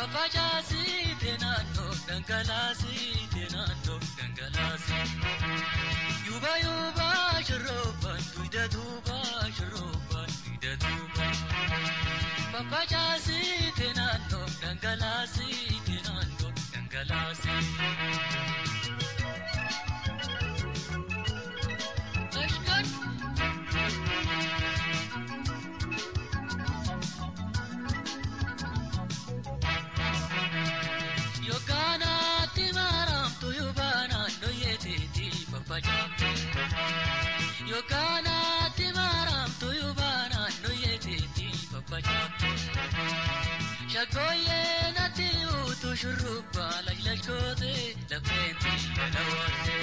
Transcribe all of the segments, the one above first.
Fafacaasite naannoo dhangalaasite naannoo dhangalaasite. Yuuba yuuba shirooban duyda duuba shirooban duyda duuba. Fafacaasite naannoo dhangalaasite naannoo dhangalaasite. Yookaanaatti maaramtu yuubaanaan dhoyyeeteeti faffacaafe. Yookaanaatti maaramtu yuubaanaan dhoyyeeteeti faffacaafe. Shaggooyyee natti uutu shurrubbaa lajlajkoote lafeenti yalawaatte.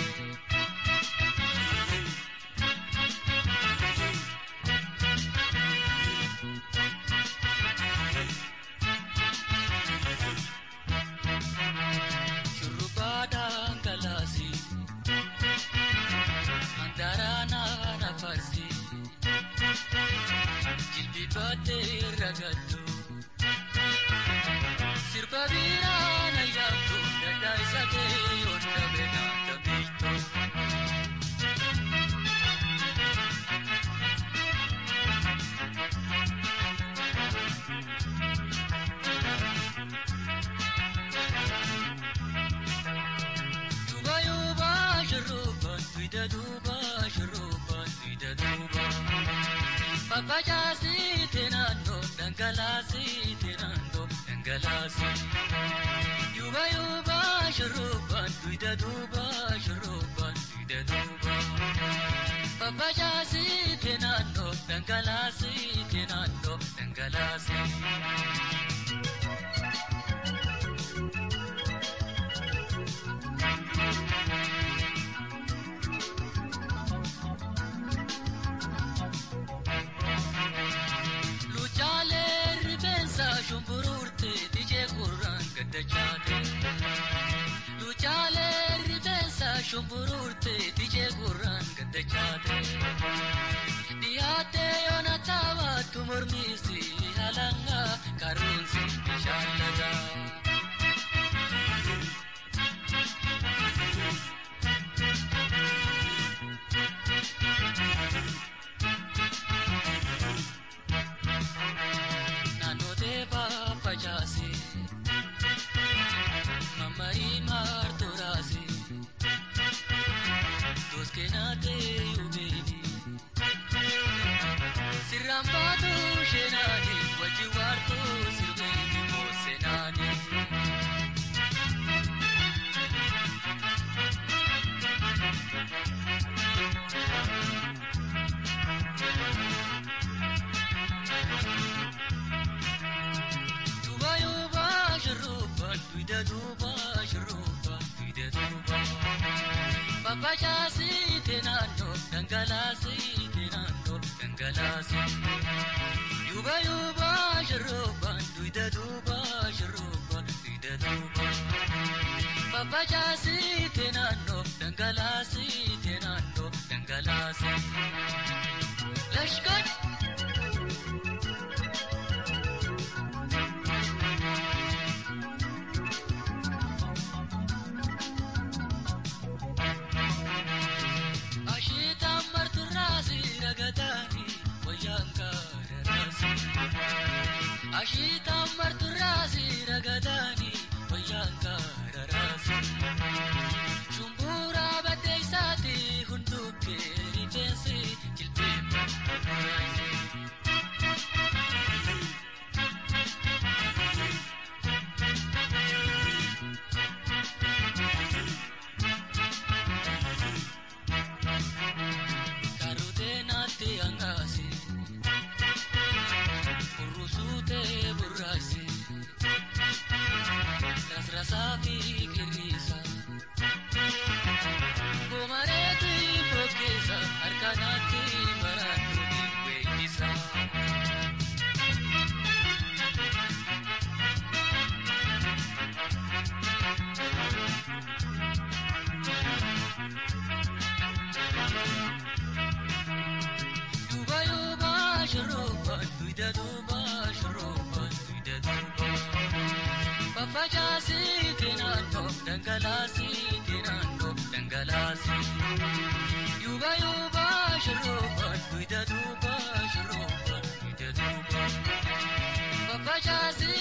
Shurrubbaadhaan galaasi. Mandaraanaa nafarsi. Jilbi baatee ragattu. Sirba biiraan ayyaantu dandaa isa ta'e yoota beenaa taphiltu. Duuba yuuba shurrubbaan duyda duuba shurrubbaan duyda duuba. Fafacaasite naannoo dhangalaasite naannoo dhangalaasite. Yuuba yuuba shurrubbaan duyda duuba shurrubbaan duyda duuba. Fafacaasite naannoo dhangalaasite naannoo dhangalaasite. Luchaalee rifeensa shumburuurte dijee gurraan gaddachaate. Luchaalee rifeensa shumburuurte dijee gurraan gaddachaate. Dhiyaattee yoona taphattu mormiisi halangaa karoonsi bishaan lagaa. Naannoo teephaa facaase. Mammarii maartoraase. Doskeenaatee yuubeeni. Sirraan baatu sheenaani wajji waartuu sirbeeni moosenaani. Duuba yuuba shurrubbaan duyda duuba shurrubbaan duyda duuba. Fafacaasite naannoo dhangalaasite naannoo dhangalaasite. Yuuba yuuba shurrubbaan duyda duuba shurrubbaan duyda duuba. Fafacaasite naannoo dhangalaasite naannoo dhangalaasite. Lashkar. Ashiitaan marturraasi ragataani wayyaan gaararaasi. Ashiitaan marturraasi ragataani wayyaan gaararaasi. Shumburaa baddeessaati hunduukkee rifeensi jilbee Fafacaasii naannoo dhangalaasii naannoo dhangalaasii. Yuuba yuuba shurrubbaan duyda duuba shurrubbaan duyda duuba. Fafacaasii